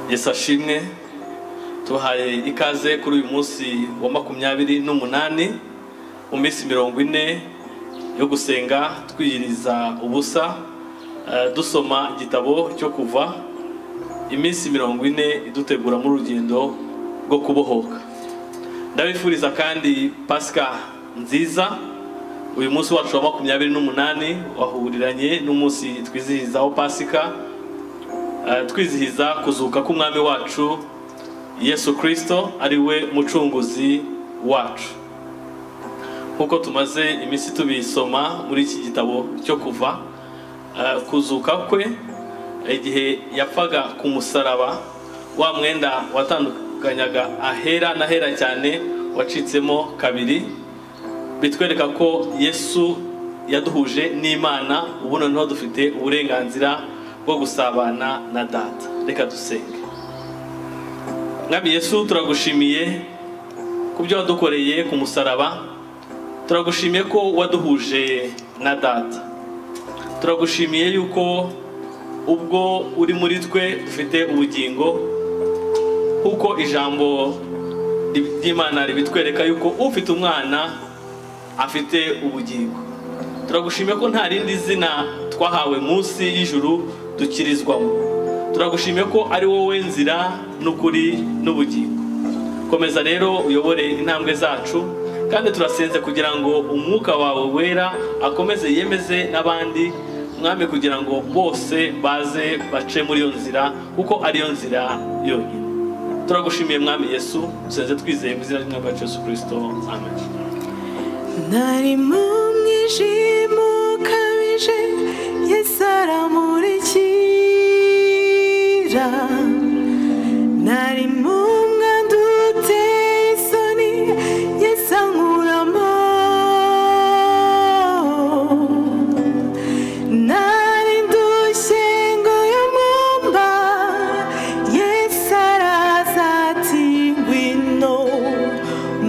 gesa shimwe tubahaye ikaze kuri uyu munsi wa makumyabiri n'umunani mu minsi mirongo ine yo gusenga twiyiriza ubusa eh, dusoma igitabo cyo kuva iminsi mirongo ine idutegura mu rugendo rwo kubohoka ndabifuriza kandi pasika nziza uyu munsi wacu wa makumyabiri n'umunani wahuriranye n'umunsi twizihizaho pasika Eh, twizihiza kuzuka k'umwami wacu yesu kirisito ari we mucunguzi wacu nk'uko tumaze iminsi tubisoma muri iki gitabo cyo kuva eh, kuzuka kwe igihe yapfaga ku musaraba wa mwenda watandukanyaga ahera n'ahera cyane wacitsemo kabiri bitwereka ko yesu yaduhuje n'imana ubu noneho dufite uburenganzira bwo gusabana na data reka dusenge mwami yesu turagushimiye ku byo wadukoreye ku musaraba turagushimiye ko waduhuje na data turagushimiye yuko ubwo uri muri twe dufite ubugingo kuko ijambo ry'imana ribitwereka yuko ufite umwana afite ubugingo turagushimiye ko nta rindi zina twahawe munsi y'ijuru dukirizwamo turagushimiye ko ari wowe nzira n'ukuri n'ubugingo komeza rero uyobore intambwe zacu kandi turasenze kugira ngo umwuka wawe wera akomeze yemeze n'abandi mwami kugira ngo bose baze bace muri iyo nzira kuko ariyo nzira yonyine turagushimiye mwami yesu dusenze twizeye mu izina ry'umwami wacu yesu kirisito amen nari mu mwijima ukabije yesu aramurikira nari mu mwanda uteye isoni yesu ankuramo nari ndushye ngo yumumba yesu araza ati ngwino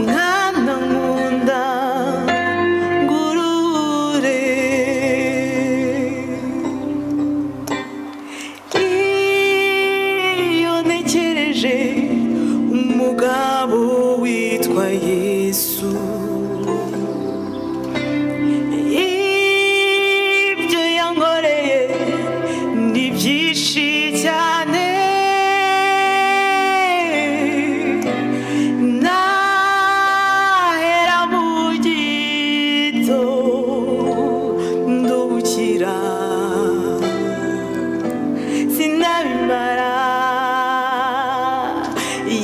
mwana nkunda ngurure iyo ntekereje umugabo witwa yesu ibyo yankoreye ni byinshi cyane nahera mu gito ndukira sinabimara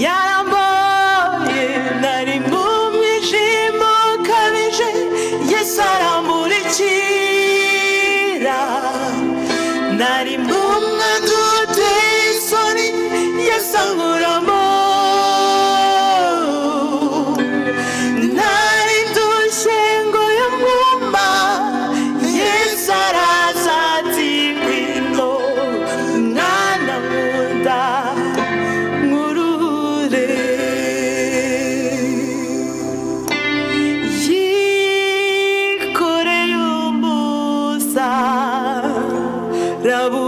yaramboye nari mu mwijima ukabije yesu aramurikira nari mu mwanda uteye isoni yesu ankuramo nari ndushye ngo yumwumba yesu araza ati ngwino mwana nkunda nkurure yikoreye umusa rabu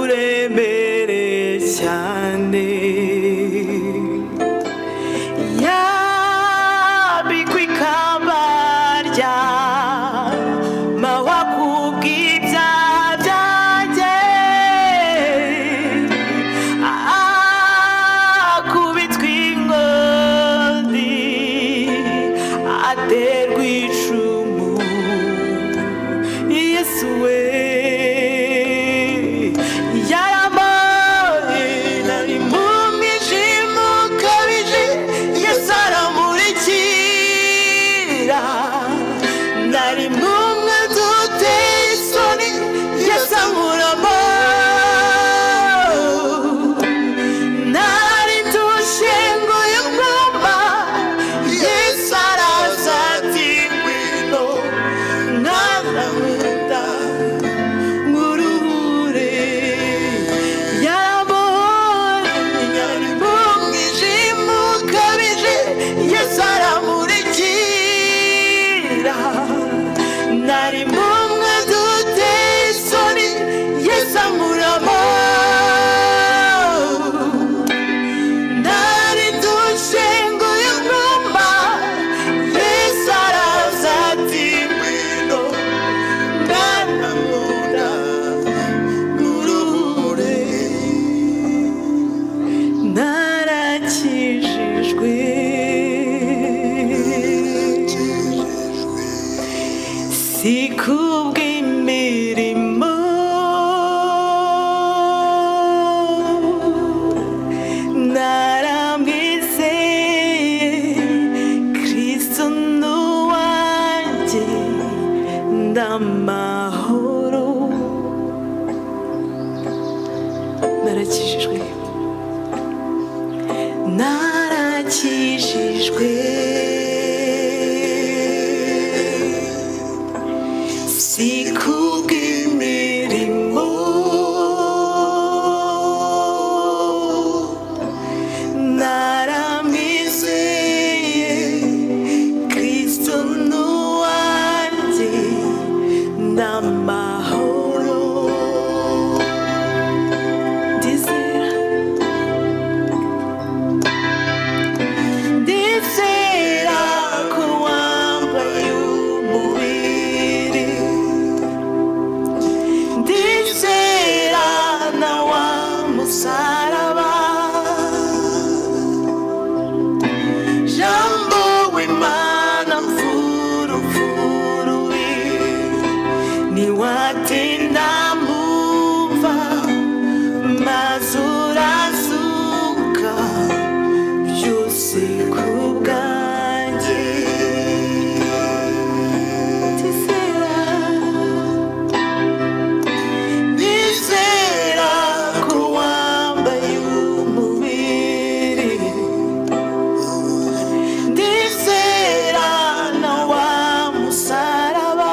ukijijwe si kubw'imirimo naramwizeye kristo ni uwanjye ndamahoro narakijijwe narakijijwe si kubw'imirimo naramwizeye kristo ni uwanjye n'amahoro ndizera ndizera ko wambaye umubiri ndizera na wa musaraba jambo w'imana mfurumfuruwi niwatinda mumva maze urazuka byose ku bwanjye ndizera nizera ko wambaye umubiri ndizera na wa musaraba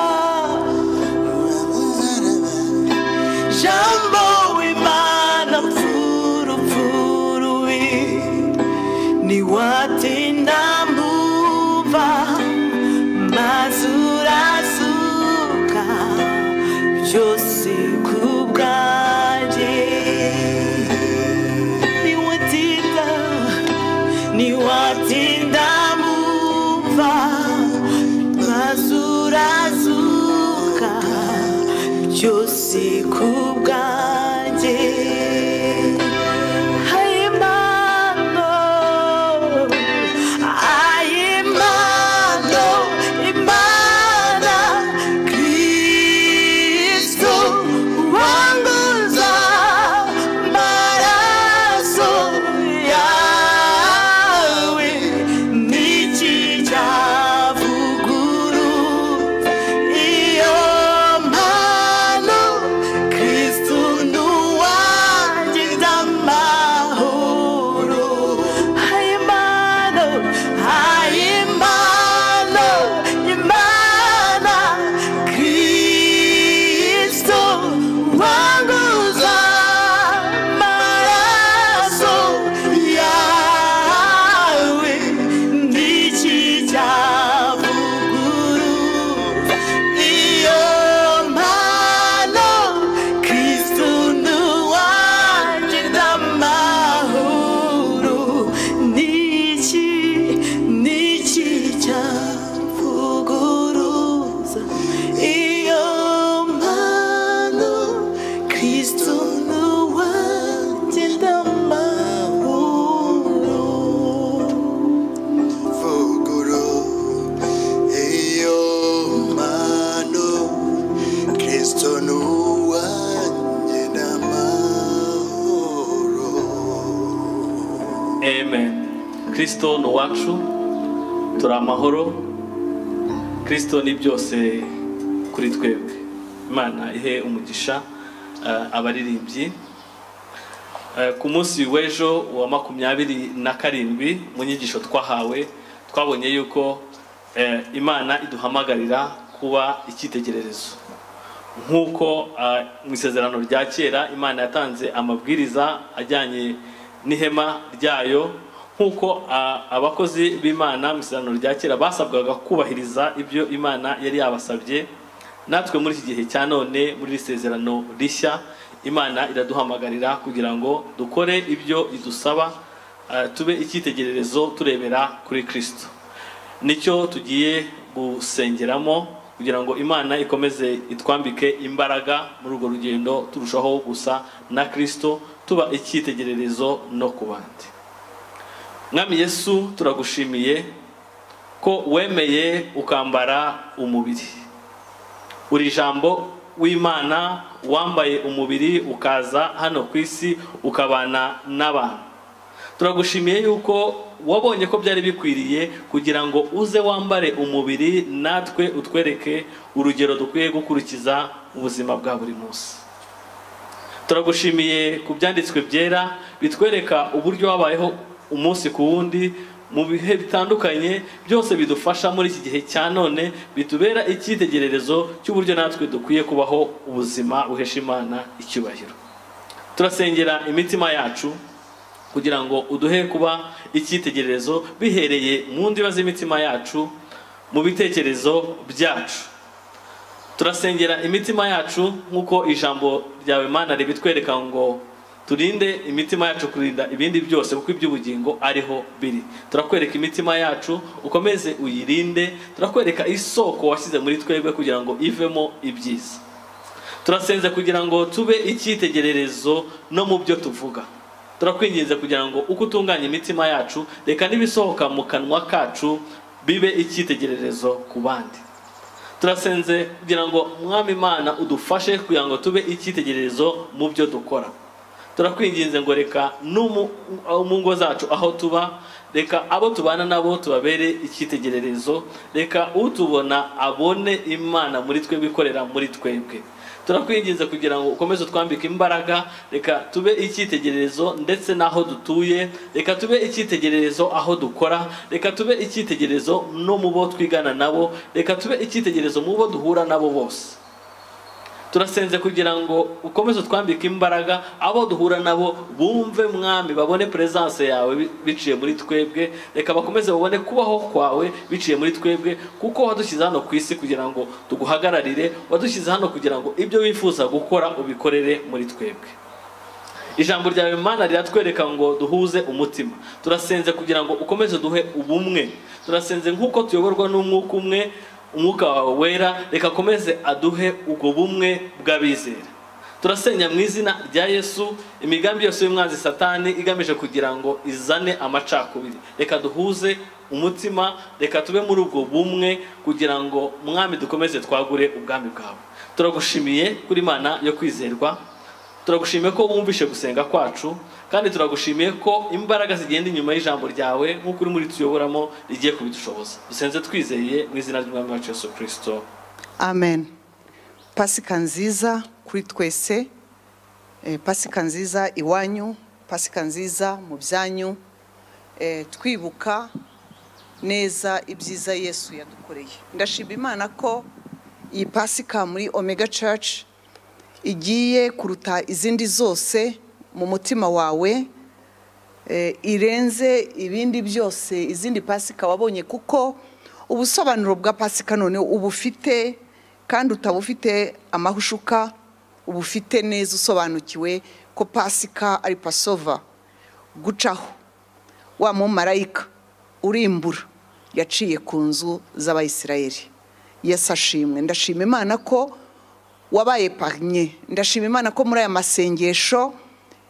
jambo w'imana mfurupfuruwi niwatinda mbuva mazurasuka byose ku bwanjye niwatinda niwatinda mbuva mazurasuka byose ku bwanjye Ayimano, ayimano, imana, Kristo wanguza maraso yawe n'ikijyavuguru iyo mpano Kristo ni uwanjye ndamahoro ayimano ayimano imana Kristo wanguza amaraso yawe n'ikijyavuguru iyo mpano kristo ni uwanjye ndamahoro niki niki cyavuguruza iyo mpano kristo ni uwanjye ndamahoro Vuguru, iyo mano, Kristo ni uwanjye n'amahoro. Amen. Kristo ni uwacu turi amahoro Kristo ni byose kuri twebwe Imana ihe umugisha eh, abaririmbyi Eh, ku munsi w'ejo wa makumyabiri na karindwi mu nyigisho twahawe twabonye yuko eh, imana iduhamagarira kuba icyitegererezo nk'uko ah, mu isezerano rya kera imana yatanze amabwiriza ajyanye n'ihema ryayo nk'uko ah, abakozi b'imana mu isezerano rya kera basabwaga kubahiriza ibyo imana yari yabasabye natwe muri iki gihe cya none muri iri sezerano rishya imana iraduhamagarira kugira ngo dukore ibyo idusaba ah, tube icyitegererezo turebera kuri kirisito nicyo tugiye gusengeramo kugira ngo imana ikomeze itwambike imbaraga muri urwo rugendo turushaho gusa na kirisito tuba icyitegererezo no ku bandi mwami yesu turagushimiye ko wemeye ukambara umubiri uri ijambo w'imana wambaye umubiri ukaza hano ku isi ukabana n'abantu turagushimiye yuko wabonye ko byari bikwiriye kugira ngo uze wambare umubiri natwe utwereke urugero dukwiye gukurikiza mu buzima bwa buri munsi turagushimiye ku byanditswe byera bitwereka uburyo wabayeho umunsi ku wundi mu bihe bitandukanye byose bidufasha muri iki gihe cya none bitubera icyitegererezo cy'uburyo natwe dukwiye kubaho ubuzima buhesha imana icyubahiro turasengera imitima yacu kugira ngo uduhe kuba icyitegererezo bihereye mu ndiba z'imitima yacu mu bitekerezo byacu turasengera imitima yacu nk'uko ijambo ryawe mana ribitwereka ngo turinde imitima yacu kurinda ibindi byose kuko iby'ubugingo ariho biri turakwereka imitima yacu ukomeze uyirinde turakwereka isoko washyize muri twebwe kugira ngo ivemo ibyiza turasenze kugira ngo tube icyitegererezo no mu byo tuvuga turakwinginze kugira ngo uko utunganya imitima yacu reka n'ibisohoka mu kanwa kacu bibe icyitegererezo ku bandi turasenze kugira ngo mwami imana udufashe kugira ngo tube icyitegererezo mu byo dukora turakwinginze ngo reka no mu- aho mu ngo zacu aho tuba reka abo tubana nabo tubabere icyitegererezo reka utubona abone imana muri twebwe ikorera muri twebwe turakwinginze kugira ngo ukomeze utwambike imbaraga reka tube icyitegererezo ndetse n'aho dutuye reka tube icyitegererezo aho dukora reka tube icyitegererezo no mu bo twigana nabo reka tube icyitegererezo mu bo duhura nabo bose turasenze kugira ngo ukomeze utwambike imbaraga abo duhura nabo bumve mwami babone peresanse yawe bi- biciye muri twebwe reka bakomeze babone kubaho kwawe biciye muri twebwe kuko wadushyize hano ku isi kugira ngo tuguhagararire wadushyize hano kugira ngo ibyo wifuza gukora ubikorere muri twebwe ijambo ryawe mana riratwereka ngo duhuze umutima turasenze kugira ngo ukomeze duhe ubumwe turasenze nk'uko tuyoborwa n'umwuka umwe umwuka wawe wera reka akomeze aduhe ubwo bumwe bw'abizera turasenya mu izina rya yesu imigambi yose y'umwanzi satani igamije kugira ngo izane amacakubiri reka duhuze umutima reka tube muri ubwo bumwe kugira ngo mwami dukomeze twagure ubwami bwawe turagushimiye kuri imana yo kwizerwa turagushimiye ko wumvishe gusenga kwacu kandi turagushimiye ko imbaraga zigenda inyuma y'ijambo ryawe nk'uko uri muri tuyoboramo rigiye kubidushoboza dusenze twizeye mu izina ry'umwami wacu yesu kirisito amen pasika nziza kuri twese Eh, pasika nziza iwanyu pasika nziza mu byanyu Eh, twibuka neza ibyiza yesu yadukoreye ndashima imana ko iyi pasika muri omega church igiye kuruta izindi zose mu mutima wawe eh, irenze ibindi byose izindi pasika wabonye kuko ubusobanuro bwa pasika none uba ufite kandi utaba ufite amahushuka uba ufite neza usobanukiwe ko pasika ari pasova gucaho wa mumarayika urimbura yaciye ku nzu z'abayisirayeli yesu ashimwe ndashima imana ko wabaye panye ndashima imana ko muri aya masengesho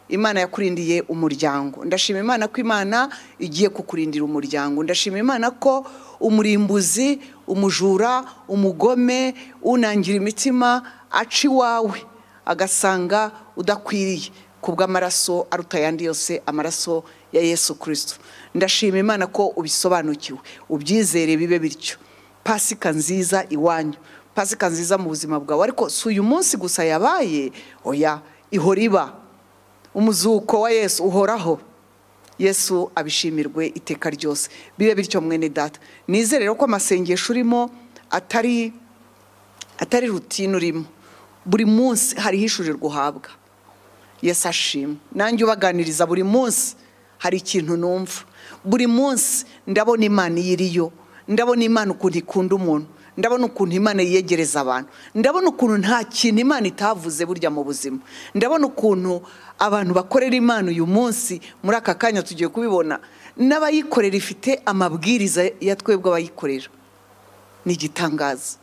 imana yakurindiye umuryango ndashima imana ko imana igiye kukurindira umuryango ndashima imana ko umurimbuzi umujura umugome unangira imitima aca iwawe agasanga udakwiriye ku bw'amaraso aruta ayandi yose amaraso ya yesu kirisito ndashima imana ko ubisobanukiwe ubyizere bibe bityo pasika nziza iwanyu pasika nziza mu buzima bwawe ariko si uyu munsi gusa yabaye oya ihora iba umuzuko wa yesu uhoraho yesu abishimirwe iteka ryose bibe bityo mwene data nizere rero ko amasengesho urimo atari atari rutine urimo buri munsi hariho ishurirwa uhabwa yesu ashimwe nanjye ubaganiriza buri munsi hari ikintu numva buri munsi ndabona imana iyo iriyo ndabona imana ukuntu ikunda umuntu ndabona ukuntu imana yiyegereza abantu ndabona ukuntu nta kintu imana itavuze burya mu buzima ndabona ukuntu abantu bakorera imana uyu munsi muri aka kanya tugiye kubibona n'abayikorera ifite amabwiriza ya twebwe abayikorera ni igitangaza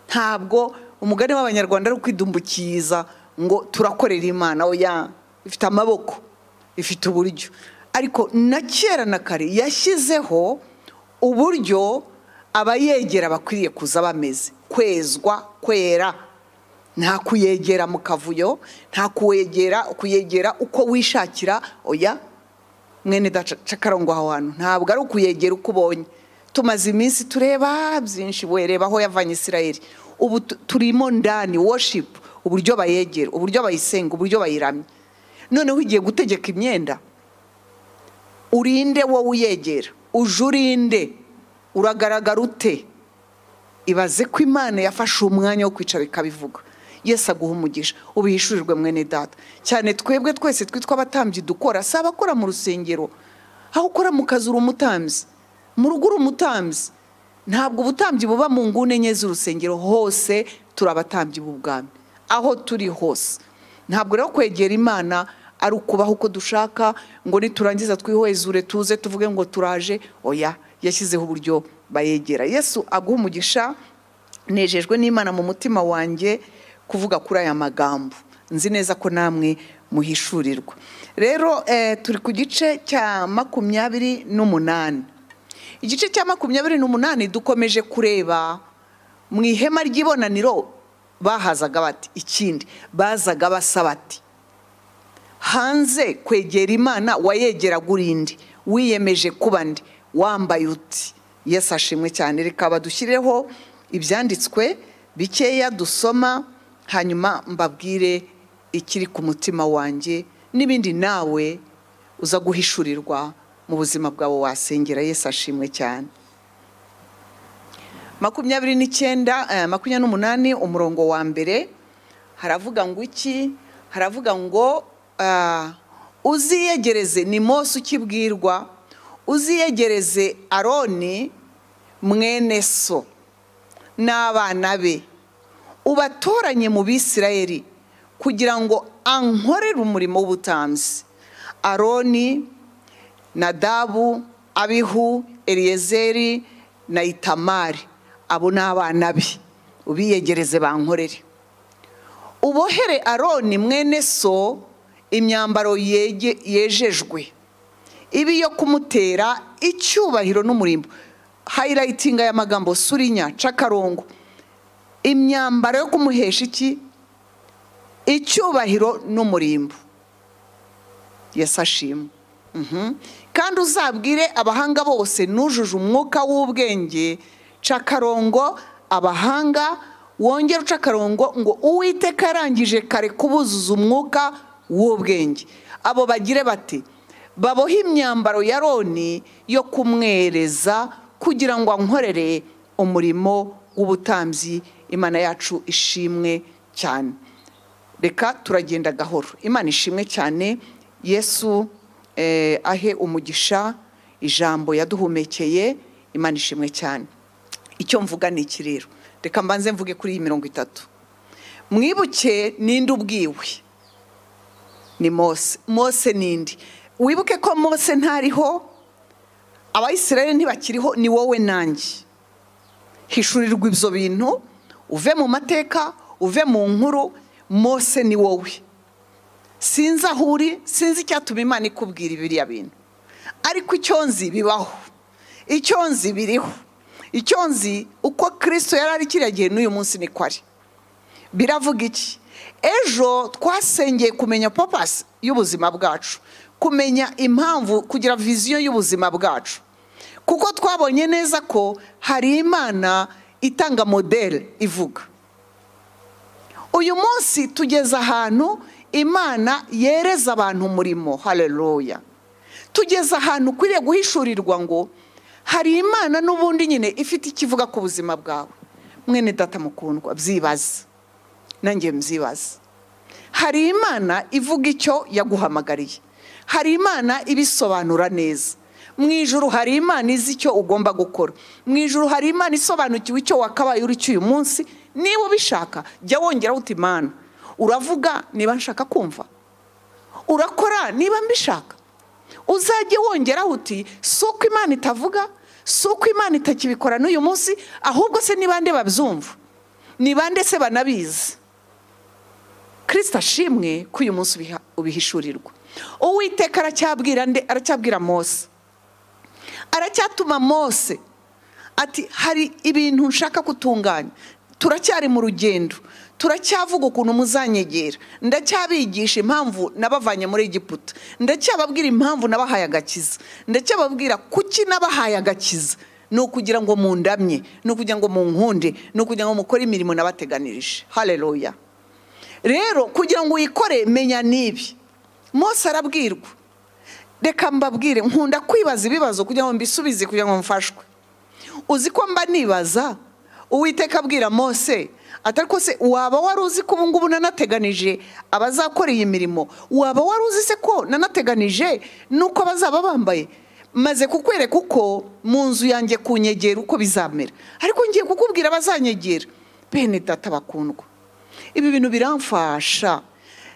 ntabwo umugani w'abanyarwanda ari ukwidumbukiza ngo turakorera imana oya ifite amaboko ifite uburyo ariko na kera na kare yashyizeho uburyo abayegera bakwiriye kuza bameze kwezwa kwera nta kuyegera mu kavuyo nta kuwegera kuyegera uko wishakira oya mwene dacakarongo aho hantu ntabwo ari ukuyegera uko ubonye tumaze iminsi tureba byinshi wereba aho yavanye isirayeli ubu tu- turimo ndani worship uburyo bayegera uburyo bayisenga uburyo bayiramya noneho ugiye gutegeka imyenda urinde wowe uyegera uje urinde uragaragara ute ibaze ko imana yafashe umwanya wo kwicara ikabivuga yesu aguha umugisha ubihishurirwe mwene data cyane twebwe twese twitwa abatambyi dukora si abakora mu rusengero aho ukora mu kazi uri umutambyi mu rugo uri umutambyi ntabwo ubutambyi buba mu nguni enye z'urusengero hose turi abatambyi b'ubwami aho turi hose ntabwo rero kwegera imana ari ukubaho uko dushaka ngo niturangiza twihwezure tuze tuvuge ngo turaje oya yashyizeho uburyo bayegera yesu aguha umugisha nejejwe n'imana mu mutima wanjye kuvuga kuri aya magambo nzi neza ko namwe muhishurirwa rero eh, turi ku gice cya makumyabiri n'umunani igice cya makumyabiri n'umunani dukomeje kureba mu ihema ry'ibonaniro bahazaga bati ikindi bazaga basa bati hanze kwegera imana wayegeraga urinde wiyemeje kuba ndi wambaye uti yesu ashimwe cyane reka badushyireho ibyanditswe bikeya dusoma hanyuma mbabwire ikiri ku mutima wanjye n'ibindi nawe uza guhishurirwa mu buzima bwawe wasengera yesu ashimwe cyane makumyabiri n'icyenda eh, makumyabiri n'umunani umurongo wa mbere haravuga ngo iki haravuga ngo ah, uziyegereze ni mose ukibwirwa uziyegereze aroni mwene so n'abana be ubatoranye mu bisirayeli kugira ngo ankorere umurimo w'ubutambyi aroni nadabu abihu eliyezeri na itamari abo ni abana be ubiyegereze bankorere ubohere aroni mwene so imyambaro yege- yejejwe ibi yo kumutera icyubahiro n'umurimbo hayirayitinga aya magambo surinya cakarongo imyambaro yo kumuhesha iki icyubahiro n'umurimbo yasashimwe kandi uzabwire abahanga bose nujuje umwuka w'ubwenge cakarongo abahanga wongere ucakarongo ngo uwiteka yarangije kare kubuzuza umwuka w'ubwenge abo bagire bati babohe imyambaro ya roni yo kumwereza kugira ngo ankorere umurimo w'ubutambyi imana yacu ishimwe cyane reka turagenda gahoro imana ishimwe cyane yesu eh, ahe umugisha ijambo yaduhumekeye imana ishimwe cyane icyo mvuga ni iki rero reka mbanze mvuge kuri iyi mirongo itatu mwibuke ninde ubwiwe ni mose mose ninde wibuke ko mose ntariho abayisirayeli ntibakiriho ni wowe nanjye hishurirwa ibyo bintu uve mu mateka uve mu nkuru mose ni wowe sinzi aho uri sinzi icyatuma imana ikubwira biriya bintu ariko icyo nzi bibaho icyo nzi biriho icyo nzi uko kirisito yari ari kiriya gihe n'uyu munsi niko ari biravuga iki ejo twasengeye kumenya papasi y'ubuzima bwacu kumenya impamvu kugira viziyo y'ubuzima bwacu kuko twabonye neza ko hari imana itanga modele ivuga uyu munsi tugeze ahantu imana yereza abantu umurimo hareruya tugeze ahantu ukwiriye guhishurirwa ngo hari imana n'ubundi nyine ifite ikivuga ku buzima bwawe mwene data mukundwa byibaze nanjye mzibaze hari imana ivuga icyo yaguhamagariye hari imana ibisobanura neza mu ijuru hari imana izi icyo ugomba gukora mu ijuru hari imana isobanukiwe icyo wakabaye uri cyo uyu munsi niba ubishaka jya wongeraho uti imana uravuga niba nshaka kumva urakora niba mbishaka uzajye wongeraho uti si uko imana itavuga si uko imana itakibikora n'uyu munsi ahubwo se ni bande babyumva ni bande se banabizi kirisita ashimwe ko uyu munsi ubiha- bihishurirwa uwiteka aracyabwira nde aracyabwira mose aracyatuma mose ati hari ibintu nshaka gutunganya turacyari mu rugendo turacyavuga ukuntu muzanyegera ndacyabigisha impamvu nabavanye muri egiputa ndacyababwira impamvu nabahaye agakiza ndacyababwira kuki nabahaye agakiza ni ukugira ngo mundamye ni ukugira ngo munkunde ni ukugira ngo mukore imirimo nabateganirije hareruya rero kugira ngo uyikore menya n'ibi mose arabwirwa reka mbabwire nkunda kwibaza ibibazo kugira ngo mbisubize kugira ngo mfashwe uzi ko mba nibaza uwiteka abwira mose atari ko se waba wari uzi ko ubungubu nanateganije abazakora iyi mirimo waba wari uzi se ko nanateganije nuko bazaba bambaye maze kukwereka uko mu nzu yanjye ku nyegera uko bizamera ariko ngiye kukubwira abazanyegera bene data bakundwa ibi bintu biramfasha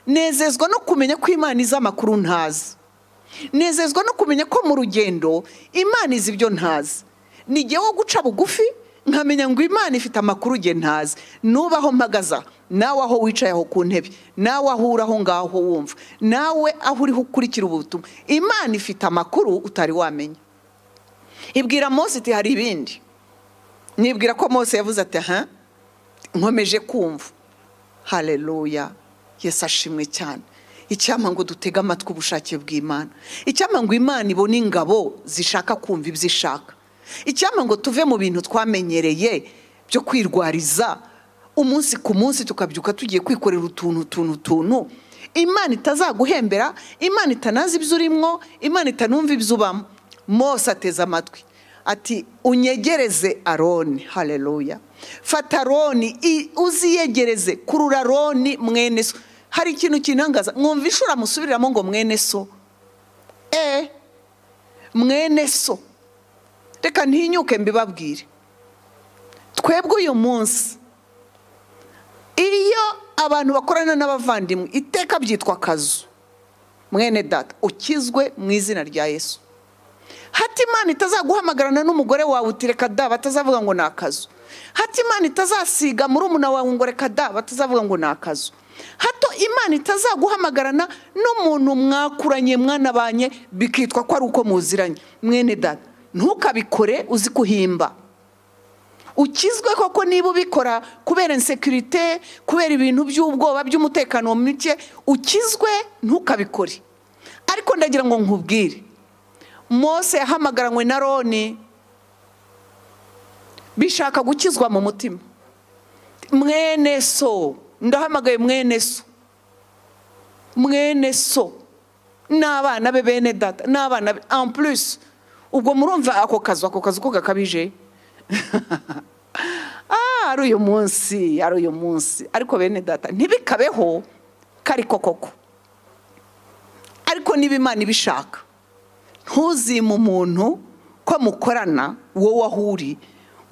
nezezwa no kumenya ko imana izi amakuru ntazi nezezwa no kumenya ko mu rugendo imana izi ibyo ntazi ni igihe wo guca bugufi nkamenya ngo imana ifite amakuru nge ntazi nuba aho mpagaza nawe aho wicaye aho ku ntebe nawe aho uri aho ngaho wumva nawe aho uriho ukurikira ubutumwa imana ifite amakuru utari wamenya ibwira mose iti hari ibindi nibwira ko mose yavuze ati aha nkomeje kumva hareruya yesi ashimwe cyane icyampa ngo dutege amatwi ubushake bw'imana icyampa ngo imana ibone ingabo zishaka kumva ibyo ishaka icyampa ngo tuve mu bintu twamenyereye byo kwirwariza umunsi ku munsi tukabyuka tugiye kwikorera utuntu utuntu utuntu imana itazaguhembera imana itanazi ibyo urimo imana itanumva ibyo ubamo mose ateze amatwi ati unyegereze aroni hareruya fata aroni uziyegereze kurura aroni mwene so hari ikintu kinangaza mwumva ishuri amusubiriramo ngo mwene so eee mwene so reka ntinyuke mbibabwire twebwe uyu munsi iyo abantu bakorana n'abavandimwe iteka byitwa akazu mwene data ukizwe mu izina rya yesu hati imana itazaguhamagarana n'umugore wawe uti reka da batazavuga ngo ni akazu hati imana itazasiga muri umuna wawe ngo reka da batazavuga ngo ni akazu hato imana itazaguhamagarana n'umuntu mwakuranye mwanabanye bikitwa ko ari uko muziranye mwene dada ntukabikore uzi kuhimba ukizwe koko niba ubikora kubera insekirite kubera ibintu by'ubwoba by'umutekano muke ukizwe ntukabikore ariko ndagira ngo nkubwire mose yahamagaranywe na roni bishaka gukizwa mu mutima mwene so ndahamagaye mwene so mwene so n'abana be bene data n'abana be ampurisi ubwo murumva ako kazu ako kazu ko gakabije ari uyu munsi ari uyu munsi ariko bene data ntibikabeho kari koko ariko niba imana ibishaka ntuzime umuntu ko mukorana wowe aho uri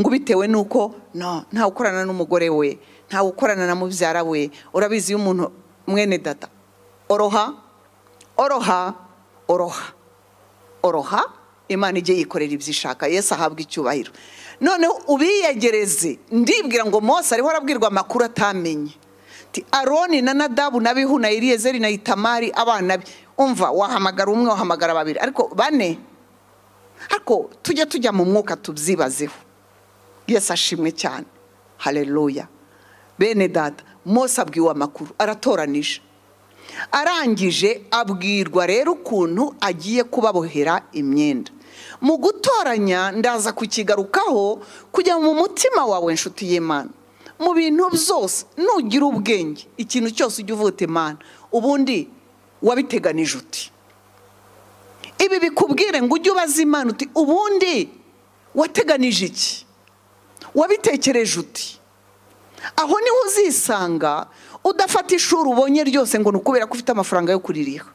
ngo bitewe n'uko ntawe ukorana n'umugore we ntawe ukorana na mubyara we urabizi iyo umuntu mwene data oroha oroha oroha oroha imana ijye yikorera ibyo ishaka yesi ahabwa icyubahiro noneho ubiyegereze ndibwira ngo mose ariho arabwirwa amakuru atamenye aroni na nadabu na bihu na iriyezeri na itamari abana be umva wahamagara umwe wahamagara babiri ariko bane ariko tujya tujya mu mwuka tubyibazeho yesi ashimwe cyane hareruya bene data mose abwiwe amakuru aratoranije arangije abwirwa rero ukuntu agiye kubabohera imyenda mu gutoranya ndaza kukigarukaho kujya mu mutima wawe inshuti y'imana mu bintu byose nugira ubwenge ikintu cyose ujya uvuta imana ubundi wabiteganije uti ibi bikubwire ngo ujye ubaza imana uti ubundi wateganije iki wabitekereje uti aho niho uzisanga udafata ishuri ubonye ryose ngo ni ukubera ko ufite amafaranga yo kuririha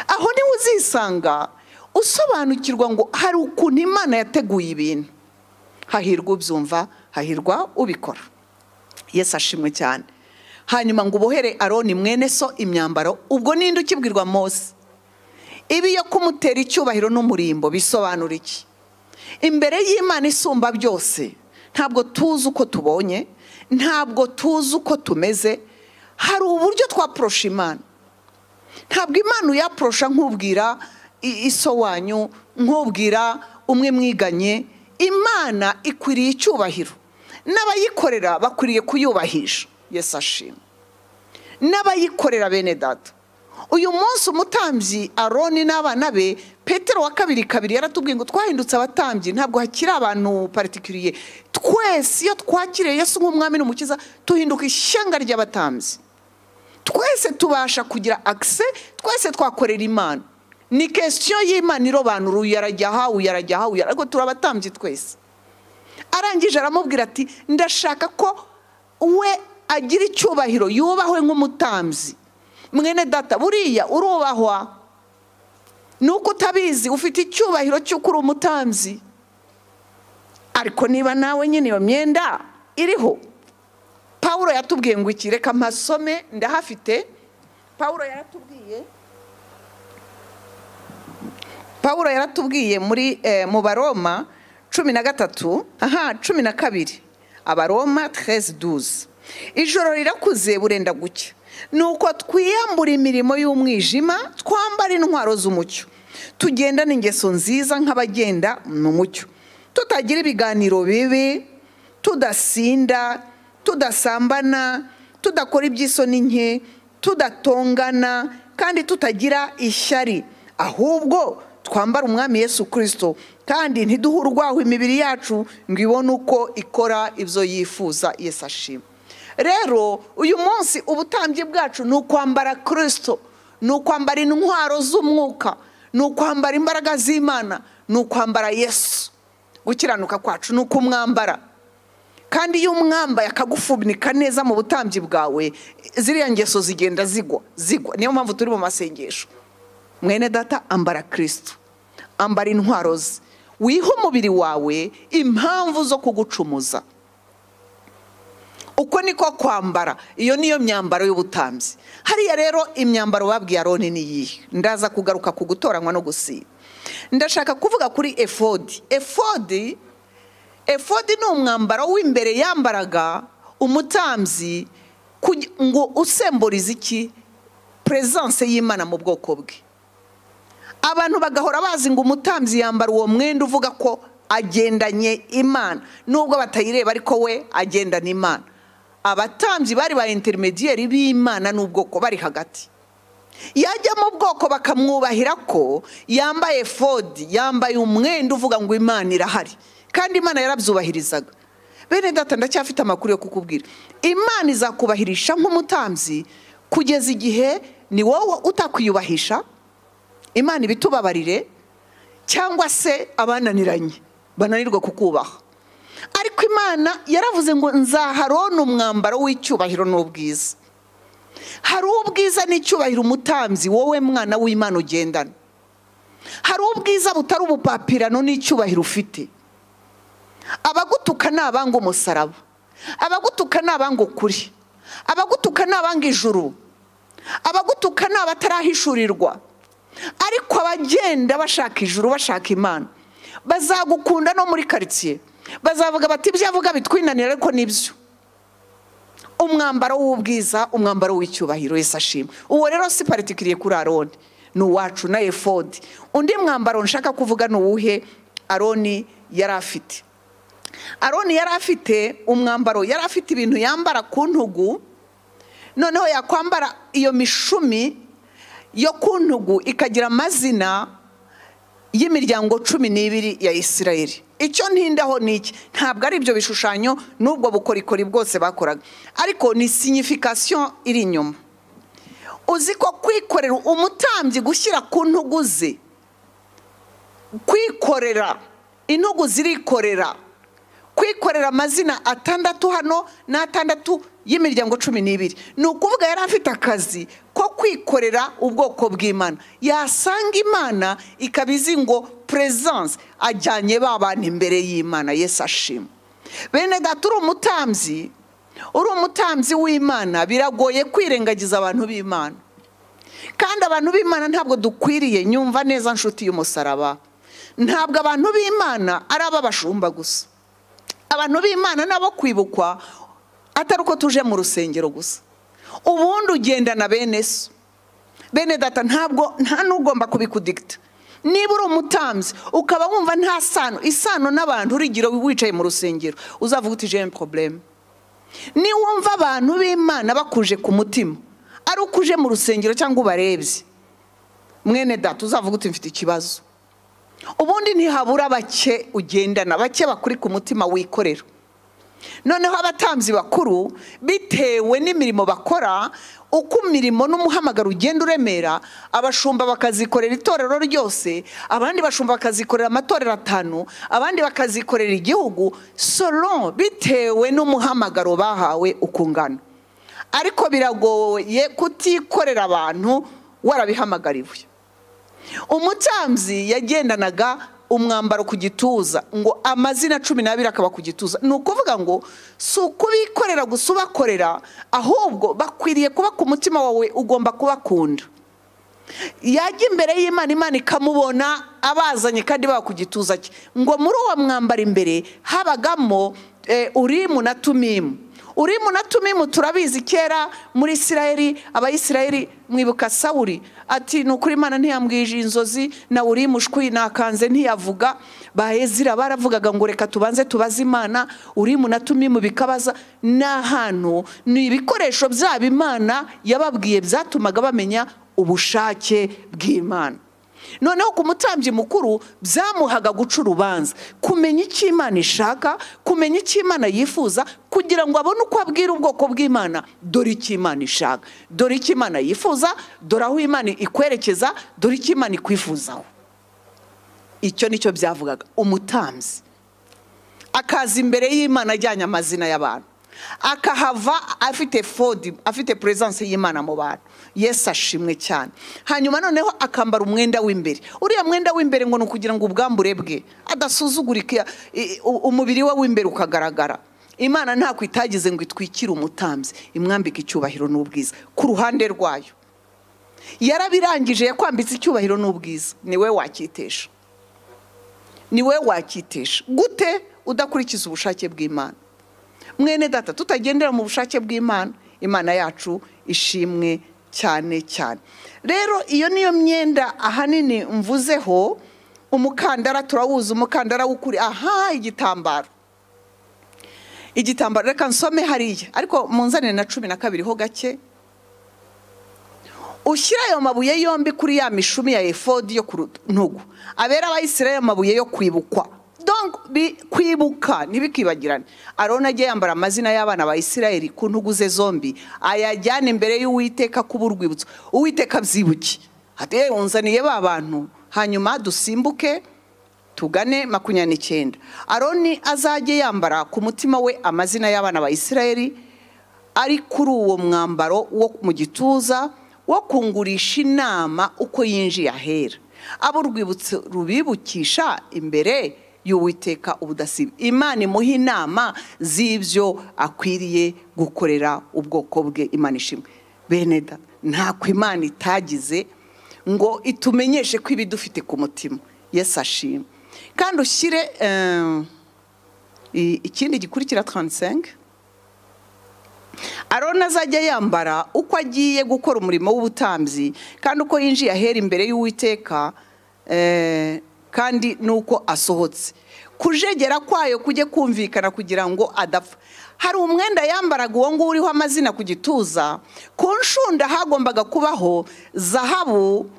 aho niho uzisanga usobanukirwa ngo hari ukuntu imana yateguye ibintu hahirwa ubyumva hahirwa ubikora yesi ashimwe cyane hanyuma ngo ubohere aroni mwene so imyambaro ubwo ninde ukibwirwa mose ibi yo kumutera icyubahiro n'umurimbo bisobanura iki imbere y'imana isumba byose ntabwo tuzi uko tubonye ntabwo tuzi uko tumeze hari uburyo twaporosha imana ntabwo imana uyaporosha nk'ubwira i- iso wanyu nk'ubwira umwe mwiganye imana ikwiriye icyubahiro n'abayikorera bakwiriye kuyubahisha yesi ashima n'abayikorera bene data uyu munsi umutambyi aroni n'abana be petero wa kabiri kabiri yaratubwiye ngo twahindutse abatambyi ntabwo hakiri abantu particulier twese iyo twakiriye yesu nk'umwami n'umukiza tuhinduka ishyanga ry'abatambyi twese tubasha kugira akise twese twakorera imana ni kesiyo y'imana irobanura uyu yarajya aha uyu yarajya aha uyu yarajya ariko turabatambye twese arangije aramubwira ati ndashaka ko we agira icyubahiro yubahwe nk'umutambyi mwene data buriya urubahwa ni uko utabizi ufite icyubahiro cy'uko uri umutambyi ariko niba nawe nyine iyo myenda iriho pawuro yatubwiye ngo iki reka amasome ndahafite pawuro yaratubwiye pawuro yaratubwiye muri eh, mu baroma cumi na gatatu aha cumi na kabiri abaroma tereze duze ijoro rirakuze burenda gucya ni uko twiyambura imirimo y'umwijima twambara intwaro z'umucyo tugenda n'ingeso nziza nk'abagenda mu mucyo tutagira ibiganiro bibi tudasinda tudasambana tudakora iby'isoni nke tudatongana kandi tutagira ishyari ahubwo twambara umwami yesu kirisito kandi ntiduhe urwaho imibiri yacu ngo ibone uko ikora ibyo yifuza yesu ashima rero uyu munsi ubutambyi bwacu ni ukwambara kirisito ni ukwambara intwaro z'umwuka ni ukwambara imbaraga z'imana ni ukwambara yesu gukiranuka kwacu ni ukumwambara kandi iyo umwambaye akagufunika neza mu butambyi bwawe ziriya ngeso zigenda zigwa zigwa niyo mpamvu turi mu masengesho mwene data ambara kirisito ambara intwaro ze wihe umubiri wawe impamvu zo kugucumuza uko niko kwambara iyo niyo myambaro y'ubutambyi hariya rero imyambaro babwiye aroni ni iyihe ndaza kugaruka ku gutoranywa no gusiba ndashaka kuvuga kuri efodi efodi efodi ni umwambaro w'imbere yambaraga umutambyi kugi- ngo usemburize iki peresanse y'imana mu bwoko bwe abantu bagahora bazi ngo umutambyi yambara uwo mwenda uvuga ko agendanye imana nubwo batayireba ariko we agendana imana abatambyi bari ba interimediyeri b'imana n'ubwoko bari hagati yajya mu bwoko bakamwubahira ko yambaye fodi yambaye umwenda uvuga ngo imana irahari kandi imana yarabyubahirizaga bene data ndacyafite amakuru yo kukubwira imana izakubahirisha nk'umutambyi kugeza igihe ni wowe utakwiyubahisha imana ibitubabarire cyangwa se abananiranye bananirwa kukubaha ariko imana yaravuze ngo nzaharona umwambaro w'icyubahiro n'ubwiza hari ubwiza n'icyubahiro umutambyi wowe mwana w'imana ugendana hari ubwiza butari ubupapirano n'icyubahiro ufite abagutuka ni abanga umusaraba abagutuka ni abanga ukuri abagutuka ni abanga ijuru abagutuka ni abatarahishurirwa ariko abagenda bashaka ijuru bashaka imana bazagukunda no muri karitsiye bazavuga bati ibyo avuga bitwinanira ariko nibyo umwambaro w'ubwiza umwambaro w'icyubahiro Yesu ashima uwo rero si particulier kuri aroni ni uwacu na efodi undi mwambaro nshaka kuvuga ni uwuhe aroni yari afite aroni yari afite umwambaro yari afite ibintu yambara ku ntugu noneho yakwambara iyo mishumi yo ku ntugu ikagira amazina y'imiryango cumi n'ibiri ya isirayeli icyo ntindaho ni iki ntabwo ari ibyo bishushanyo n'ubwo bukorikori bwose bakoraga ariko ni signification iri inyuma uzi ko kwikorera umutambyi gushyira ku ntugu ze kwikorera intugu zirikorera kwikorera amazina atandatu hano n'atandatu y'imiryango cumi n'ibiri ni ukuvuga yari afite akazi ko kwikorera ubwoko bw'imana yasanga imana ikaba izi ngo peresanse ajyanye ba bantu imbere y'imana yesu ashima bene data uri umutambyi uri umutambyi w'imana biragoye kwirengagiza abantu b'imana kandi abantu b'imana ntabwo dukwiriye nyumva neza nshuti y'umusaraba ntabwo abantu b'imana ari ab'abashumba gusa abantu b'imana nabo kwibukwa atari uko tuje mu rusengero gusa ubundi ugendana bene so bene data ntabwo nta n'ugomba kubikudigita niba uri umutambyi ukaba wumva nta sano isano n'abantu urigiro wicaye mu rusengero uzavuga uti jene porobulemu niba wumva abantu b'imana bakuje ku mutima ari uko uje mu rusengero cyangwa ubarebye mwene data uzavuga uti mfite ikibazo ubundi ntihabura bake ugendana bake bakuri ku mutima wikorera noneho abatambyi bakuru bitewe n'imirimo bakora uko imirimo n'umuhamagaro ugenda uremera abashumba bakazikorera itorero ryose abandi bashumba bakazikorera amatorero atanu abandi bakazikorera igihugu solo bitewe n'umuhamagaro bahawe uko ungana ariko biragoye kutikorera abantu warabihamagariwe umutambyi yagendanaga umwambaro ku gituza ngo amazina cumi n'abiri akaba ku gituza ni ukuvuga ngo si ukubikorera gusa ubakorera ahubwo bakwiriye kuba ku mutima wawe ugomba kubakunda yajya imbere y'imana imana ikamubona abazanye kandi baba ku gituza cye ngo muri uwo mwambaro imbere habagamo eh, urimu na tumimu urimu na tumimu turabizi kera muri isirayeli abayisirayeli mwibuka sawuri ati ni ukuri imana ntiyambwije inzozi na urimu shwi nakanze ntiyavuga bahezira baravugaga ngo reka tubanze tubaze imana urimu na tumimu bikabaza ni ahantu ni ibikoresho byabo imana yababwiye byatumaga bamenya ubushake bw'imana noneho ku mutambyi mukuru byamuhaga guca urubanza kumenya icyo imana ishaka kumenya icyo imana yifuza kugira ngo abone uko abwira ubwoko bw'imana dore icyo imana ishaka dore icyo imana yifuza dore aho imana ikwerekeza dore icyo imana ikwifuzaho icyo nicyo byavugaga umutambyi akaza imbere y'imana ajyanye amazina y'abantu akahava afite fodi afite puresanse y'imana mu bantu yesi ashimwe cyane hanyuma noneho akambara umwenda w'imbere uriya mwenda w'imbere ngo ni ukugira ngo ubwambure bwe adasuzugurika umubiri we w'imbere ukagaragara imana ntabwo itagize ngo itwikire umutambyi imwambike icyubahiro n'ubwiza ku ruhande rwayo yarabirangije yakwambitse icyubahiro n'ubwiza ni we wakitesha ni we wakitesha gute udakurikiza ubushake bw'imana mwene data tutagendera mu bushake bw'imana imana yacu ishimwe cyane cyane rero iyo niyo myenda ahanini mvuzeho umukandara turawuza umukandara w'ukuri aha igitambaro igitambaro reka nsome hariya ariko munzanire na cumi na kabiri ho gake ushyira ayo mabuye yombi kuri ya mishumi ya efodi yo ku ntugu abera abayisirayeli amabuye yo kwibukwa kwibuka ntibikibagirane arona ajye yambara amazina y'abana ba isirayeli ku ntugu ze zombi ayajyana imbere y'uwiteka kuba urwibutso uwiteka byibuke hatiye wunzaniye ba bantu hanyuma dusimbuke tugane makumyabiri n'icyenda aroni azajye yambara ku mutima we amazina y'abana ba isirayeli ari kuri uwo mwambaro wo mu gituza wo kungurisha inama uko yinjiye ahera abo urwibutso rubibukisha imbere y'uwiteka ubudasiba imana imuha inama z'ibyo akwiriye gukorera ubwoko bwe imana ishimwe bene da ntako imana itagize ngo itumenyeshe ko ibidufite ku mutima yesi ashima kandi ushyire ikindi gikurikira taransengi arona azajya yambara uko agiye gukora umurimo w'ubutambyi kandi uko yinjiye ahera imbere y'uwiteka kandi nuko asohotse kujegera kwayo kujye kumvikana kugira ngo adapfa hari umwenda yambaraga uwo nguwo uriho amazina ku gituza ku nshunda hagombaga kubaho zahabu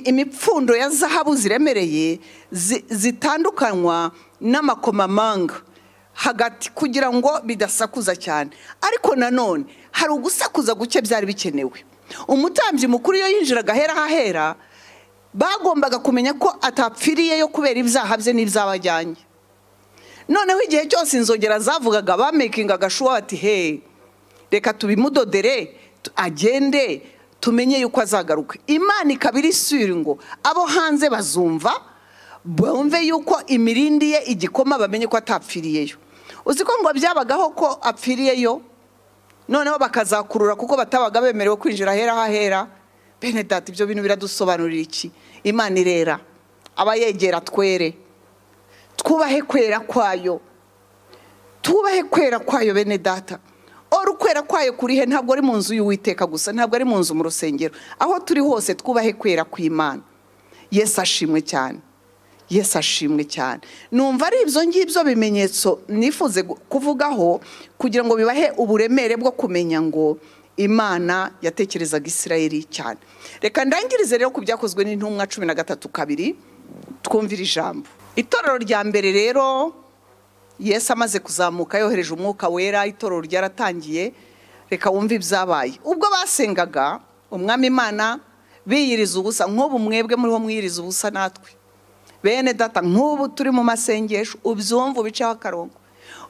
imipfundo ya zahabu ziremereye zitandukanywa n'amakomamanga hagati kugira ngo bidasakuza cyane ariko nanone hari ugusakuza guke byari bikenewe umutambyi mukuru iyo yinjiraga ahera ahera bagombaga kumenya ko atapfiriyeyo kubera ibyaha bye n'ibyabajyanye noneho igihe cyose inzogera zavugaga bamekinga agashuwa bati he reka tubimudodere agende tumenye yuko azagaruka imana ikaba iri suri ngo abo hanze bazumva bumve yuko imirindi ye igikoma bamenye ko atapfiriyeyo uzi ko ngo byabagaho ko apfiriyeyo noneho bakazakurura kuko batabaga bemerewe kwinjira ahera hahera bene data ibyo bintu biradusobanurira iki imana irera aba yegera twere twubahe kwera kwayo twubahe kwera kwayo bene data ora uko kwera kwayo kuri he ntabwo ari mu nzu y'uwiteka gusa ntabwo ari mu nzu mu rusengero aho turi hose twubahe kwera kw'imana yesu ashimwe cyane yesu ashimwe cyane numva ari ibyo ngibyo bimenyetso nifuze gu- kuvugaho kugira ngo bibahe uburemere bwo kumenya ngo imana yatekerezaga isirayeli cyane reka ndangirize rero ku byakozwe n'intumwa cumi na gatatu kabiri twumvire ijambo itorero rya mbere rero yesu amaze kuzamuka yohereje umwuka wera itorero ryaratangiye reka wumve ibyabaye ubwo basengaga umwami imana biyiriza ubusa nk'ubu mwebwe muriho mwiyiriza ubusa natwe bene data nk'ubu turi mu masengesho ubyumva ubiceho akarongo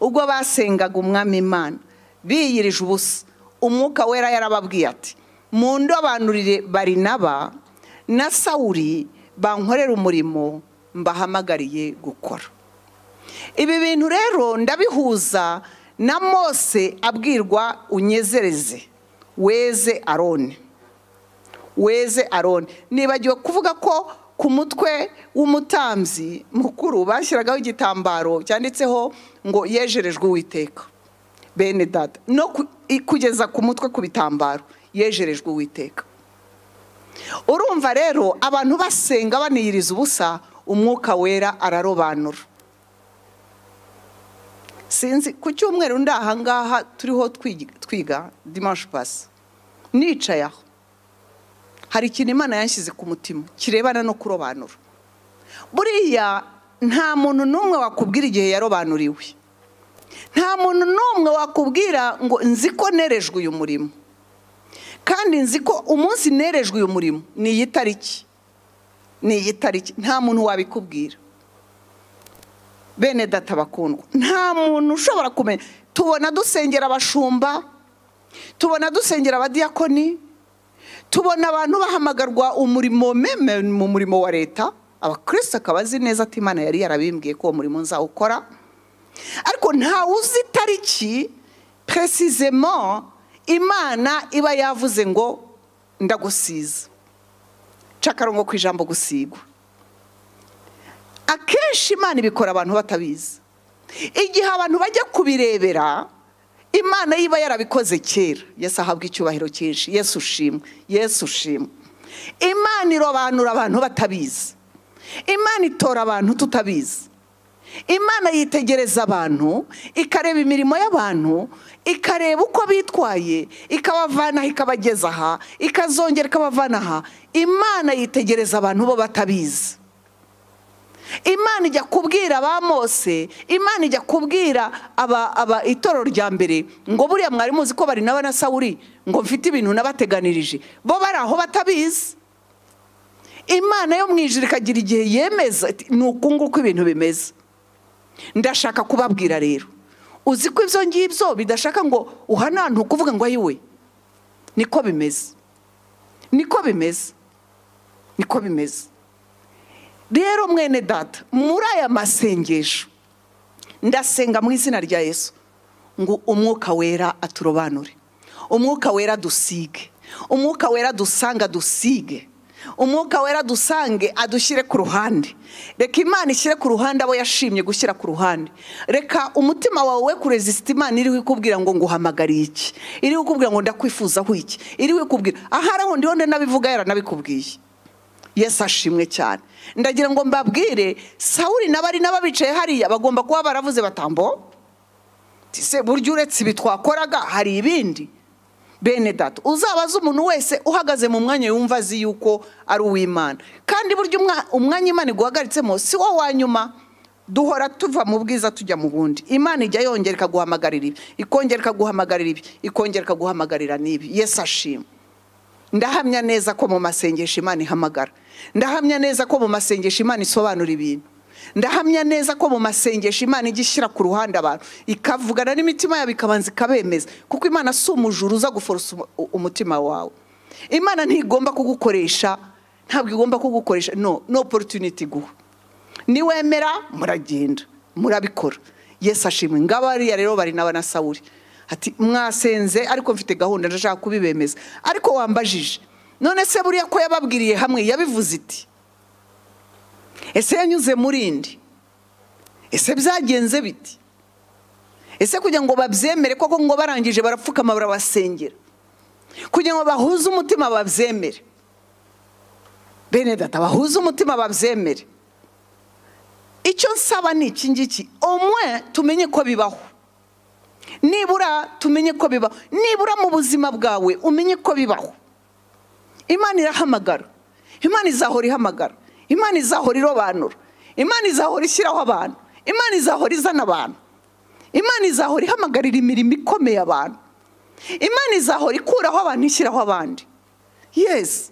ubwo basengaga umwami imana biyirije ubusa umwuka wera yarababwiye ati mundobanurire barinaba na sawuri bankorere umurimo mbahamagariye gukora ibi bintu rero ndabihuza na mose abwirwa unyezereze weze arone weze arone nibagiwe kuvuga ko ku mutwe w'umutambyi mukuru bashyiragaho igitambaro cyanditseho ngo yejerejwe uwiteka bene data no ku- i- kugeza ku mutwe ku bitambaro yejerejwe uwiteka urumva rero abantu basenga baniyiriza ubusa umwuka wera ararobanura sinzi ku cyumweru ndi ahangaha turiho twigi- twiga dimanche pasi nicaye aho hari ikintu imana yanshyize ku mutima kirebana no kurobanura buriya nta muntu n'umwe wakubwira igihe yarobanuriwe nta muntu n'umwe wakubwira ngo nzi ko nerejwe uyu murimo kandi nzi ko umunsi nerejwe uyu murimo ni iyi tariki ni iyi tariki nta muntu wabikubwira bene data bakundwa nta muntu ushobora kumenya tubona dusengera abashumba tubona dusengera abadiyakoni tubona abantu bahamagarwa umurimo meme mu murimo wa leta abakristo akaba azi neza ati imana yari yarabimbwiye ko uwo murimo nzawukora ariko ntawe uzi itariki peresizemo imana iba yavuze ngo ndagusiza ca akarongo ku ijambo gusigwa akenshi imana ibikora abantu batabizi igihe abantu bajya kubirebera imana yiba yarabikoze kera yesu ahabwa icyubahiro cyinshi yesu ushimwe yesu ushimwe imana irobanura abantu batabizi imana itora abantu tutabizi imana yitegereza abantu ikareba imirimo y'abantu ikareba uko bitwaye ikabavana aha ikabageza aha ikazongera ikabavana aha imana yitegereza abantu bo batabizi imana ijya kubwira ba mose imana ijya kubwira aba aba itorero rya mbere ngo buriya mwari muzi ko bari naba na sawuri ngo mfite ibintu nabateganirije bo bari aho batabizi imana yo mu ijuru ikagira igihe yemeza iti, ni uku nguku ibintu bimeze ndashaka kubabwira rero uzi ko ibyo ngibyo bidashaka ngo uhanantu ukuvuga ngo ayiwe niko bimeze niko bimeze niko bimeze rero mwene data muri aya masengesho ndasenga mu izina rya yesu ngo umwuka wera aturobanure umwuka wera dusige umwuka wera dusanga dusige umwuka wera dusange adushyire ku ruhande reka imana ishyire ku ruhande abo yashimye gushyira ku ruhande reka umutima wawe we kurezisita imana iriho ikubwira ngo nguhamagariye iki iriho ikubwira ngo ndakwifuzaho iki iriho ikubwira ahari aho ndiho nabivuga yaranabikubwiye yesu ashimwe cyane ndagira ngo mbabwire sawuri n'abari n'ababicaye hariya bagomba kuba baravuze batambo se burya uretse ibi twakoraga hari ibindi bene data uzabaze umuntu wese uhagaze mu mwanya yumva azi yuko ari uw'imana kandi burya umwa- umwanya imana iguhagaritsemo si wo wa nyuma duhora tuva mu bwiza tujya mu bundi imana ijya yongera ikaguhamagarira ibi ikongera ikaguhamagarira ibi ikongera ikaguhamagarira n'ibi yesu ashima ndahamya neza ko mu masengesho imana ihamagara ndahamya neza ko mu masengesho imana isobanura ibintu ndahamya neza ko mu masengesho imana ijya ishyira ku ruhande abantu ikavugana n'imitima yabo ikabanza ikabemeza kuko imana si umujura uza guforosa umu- u- umutima wawe imana ntigomba kugukoresha ntabwo igomba kugukoresha no no opportunity iguha niwemera muragenda murabikora yesu ashimwe ngabo hariya rero bari n'aba na sawuri ati mwasenze ariko mfite gahunda ndashaka kubibemeza ariko wambajije none se buriya ko yababwiriye hamwe yabivuze iti ese yanyuze muri indi ese byagenze biti ese kugira ngo babyemere koko ngo barangije barapfukama barabasengera kugira ngo bahuze umutima babyemere bene data bahuze umutima babyemere icyo nsaba ni iki ngiki umwe tumenye ko bibaho nibura tumenye ko bibaho nibura mu buzima bwawe umenye ko bibaho imana irahamagara imana izahora ihamagara imana izahora irobanura imana izahora ishyiraho abantu imana izahora izana abantu imana izahora ihamagarira imirimo ikomeye abantu imana izahora ikuraho abantu ishyiraho abandi yesi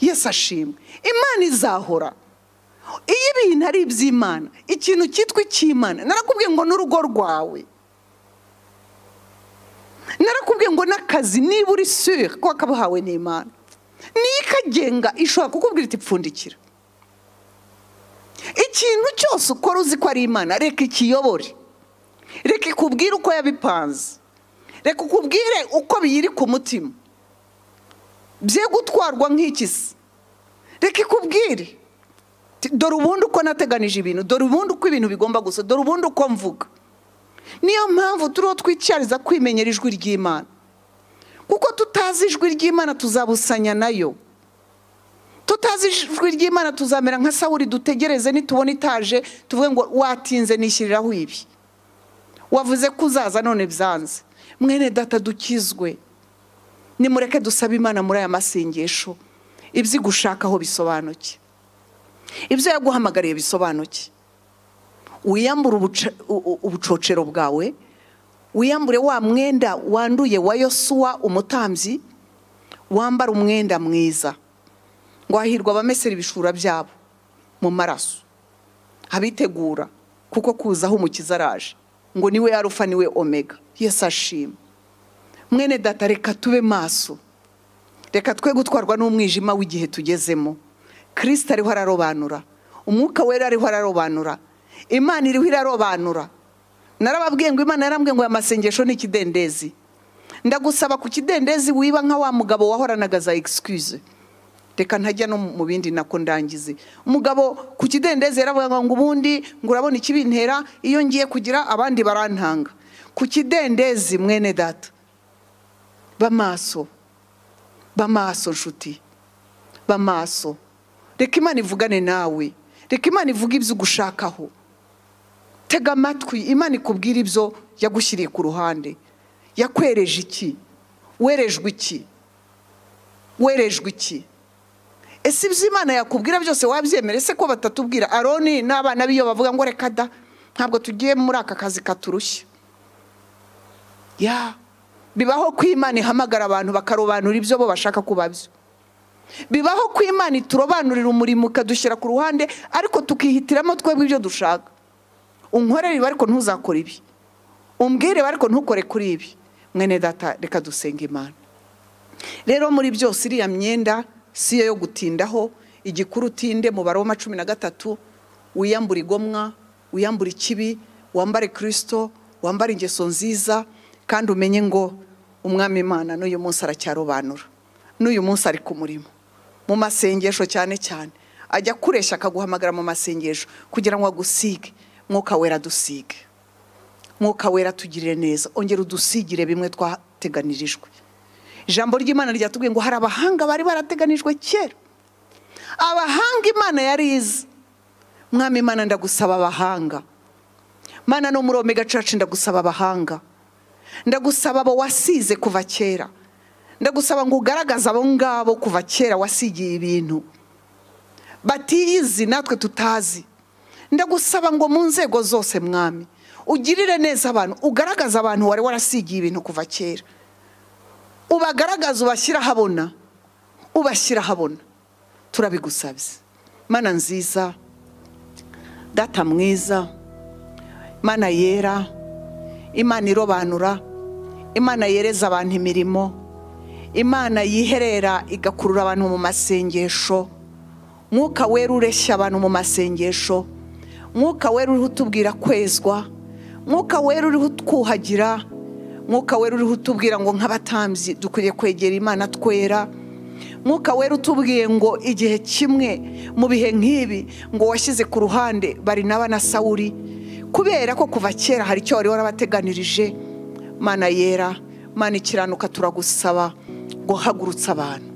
yesi ashimwe imana izahora iyo ibintu ari iby'imana ikintu cyitwa icy'imana narakubwiye ngo n'urugo rwawe narakubwiye ngo n'akazi niba uri sure ko wakabuhawe n'imana niyo ikagenga ishobora kukubwira iti pfundikira ikintu cyose ukora uzi ko ari imana reka ikiyobore reka ikubwire uko yabipanze reka ukubwire uko biyiri ku mutima bye gutwarwa nk'ikisi reka ikubwire dore ubundi uko nateganije ibintu dore ubundi uko ibintu bigomba gusa dore ubundi uko mvuga niyo mpamvu turiho twicyariza kwimenyera ijwi ry'imana kuko tutazi ijwi ry'imana tuzabusanya nayo tutazi ijwi ry'imana tuzamera nka sawuri dutegereze nitubona itaje tuvuge ngo watinze nishyiriraho ibi wavuze ko uzaza none byanze mwene data dukizwe nimureke dusabe imana muri aya masengesho ibyo igushakaho bisobanuke ibyo yaguhamagariye bisobanuke wiyambure ubucocero bwawe wiyambure wa mwenda wanduye wa yosuwa umutambyi wambara umwenda mwiza ngo hahirwa abamesera ibishura byabo mu maraso abitegura kuko kuzaho umukiza araje ngo niwe arufa niwe omega yesi ashima mwene data reka tube maso reka twe gutwarwa n'umwijima w'igihe tugezemo kirisita ariho ararobanura umwuka wera ariho ararobanura imana iriho irarobanura narababwiye ngo imana yarambwiye ngo aya masengesho ni ikidendezi ndagusaba ku kidendezi wiba nka wa mugabo wahoranaga za egisikwize reka ntajya no mu bindi nako ndangize umugabo ku kidendezi yaravuga ngo ubundi ngo urabona ikibintera iyo ngiye kugira abandi barantanga ku kidendezi mwene data bamaso bamaso nshuti bamaso reka imana ivugane nawe reka imana ivuge ibyo ugushakaho tega amatwi imana ikubwira ibyo yagushyiriye ku ruhande yakwereje iki werejwe iki werejwe iki ese ibyo imana yakubwira byose wabyemera ese ko batatubwira aroni n'abana biyo bavuga ngo reka da ntabwo tugiye muri aka kazi katurushye ya bibaho ko imana ihamagara abantu bakarobanura ibyo bo bashaka kuba byo bibaho ko imana iturobanurira umurimo ukadushyira ku ruhande ariko tukihitiramo twebwe ibyo dushaka unkorere ibi ariko ntuzakore ibi umbwire ariko ntukore kuri ibi mwene data reka dusenga imana rero muri byose iriya myenda si yo yo gutindaho igikuru utinde mu baroma cumi na gatatu wiyambura igomwa wiyambura ikibi wambare kirisito wambare ingeso nziza kandi umenye ngo umwami imana n'uyu munsi aracyarobanura n'uyu munsi ari ku murimo mu masengesho cyane cyane ajya kureshya akaguhamagara mu masengesho kugira ngo agusige mwuka wera dusige mwuka wera tugirire neza ongera udusigire bimwe twateganirijwe ijambo ry'imana ryatubwiye ngo hari abahanga bari barateganijwe kera abahanga imana yari izi mwami imana ndagusaba abahanga mana no muri omega church ndagusaba abahanga ndagusaba abo wasize kuva kera ndagusaba ngo ugaragaze abo ngabo kuva kera wasigiye ibintu batiyizi natwe tutazi ndagusaba ngo mu nzego zose mwami ugirire neza abantu ugaragaze abantu wari warasigiye ibintu kuva kera ubagaragaza ubashyira ahabona ubashyira ahabona turabigusabye mana nziza data mwiza mana yera imana irobanura imana yereza abantu imirimo imana yiherera igakurura abantu mu masengesho mwuka wera ureshya abantu mu masengesho mwuka wera uriho utubwira kwezwa mwuka wera uriho utwuhagira mwuka wera uriho utubwira ngo nk'abatambyi dukwiriye kwegera imana twera mwuka wera utubwiye ngo igihe kimwe mu bihe nk'ibi ngo washyize ku ruhande bari na sawuri kubera ko kuva kera hari icyo wari warabateganirije mana yera mana ikiranuka turagusaba guhagurutsa abantu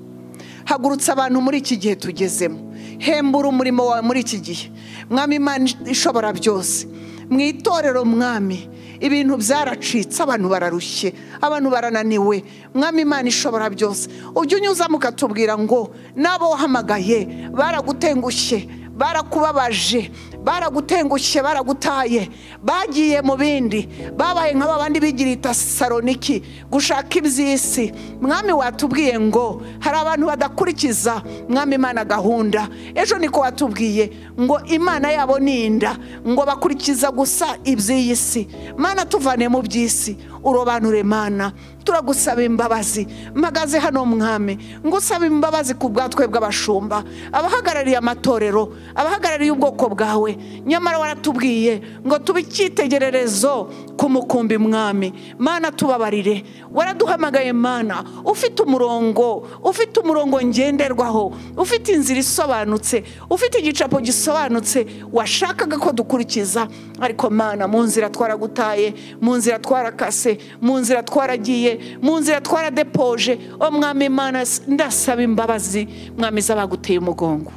hagurutsa abantu muri iki gihe tugezemo hembura umurimo wawe muri iki gihe mwami imana ishobora byose mu itorero mwami ibintu byaracitse abantu bararushye abantu barananiwe mwami imana ishobora byose ujya unyuzamo ukatubwira ngo n'abo wahamagaye baragutengushye barakubabaje baragutengushye baragutaye bagiye mu bindi babaye nk'aba bandi bigira itasaroniki gushaka iby'isi mwami watubwiye ngo hari abantu badakurikiza mwami imana gahunda ejo niko watubwiye ngo imana yabo ni inda ngo bakurikiza gusa iby'iyi si mana tuvane mu by'isi urobanure mana turagusaba imbabazi mpagaze hano mwami ngusaba imbabazi ku bwatwe bw'abashumba abahagarariye amatorero abahagarariye ubwoko bwawe nyamara waratubwiye ngo tube icyitegererezo ku mukumbi mwami mana tubabarire waraduhamagaye mana ufite umurongo ufite umurongo ngenderwaho ufite inzira isobanutse ufite igicapo gisobanutse washakaga ko dukurikiza ariko mana mu nzira twaragutaye mu nzira twarakase mu nzira twaragiye mu nzira twaradepoje o mwami imana ndasaba imbabazi mwami z'abaguteye umugongo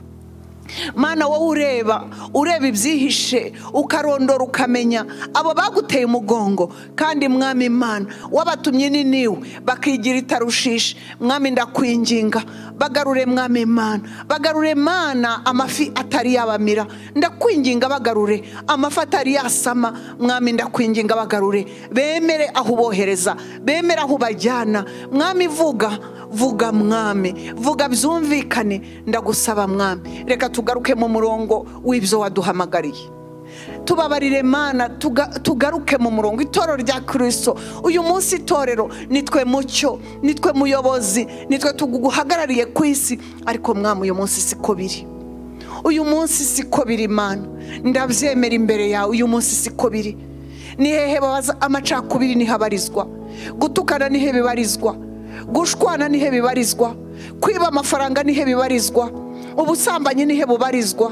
mana wowe ureba ureba ibyihishe ukarondora ukamenya abo baguteye umugongo kandi mwami imana wabatumye ni niwe bakigira itarushishe mwami ndakwinginga bagarure mwami imana bagarure mana amafi atari yabamira ndakwinginga bagarure amafi atari yasama mwami ndakwinginga bagarure bemere aho ubohereza bemere aho ubajyana mwami vuga vuga mwami vuga byumvikane ndagusaba mwami reka tugaruke mu murongo w'ibyo waduhamagariye tubabarire mana tuga- tugaruke mu murongo itorero rya kirisito uyu munsi itorero nitwe mucyo nitwe muyobozi nitwe tuguhagarariye ku isi ariko mwami uyu munsi siko biri uyu munsi siko biri mana ndabyemera imbere yawe uyu munsi siko biri ni hehe babaza amacakubiri niho abarizwa gutukana nihe bibarizwa gushwana nihe bibarizwa kwiba amafaranga nihe bibarizwa ubusambanyi nihe bubarizwa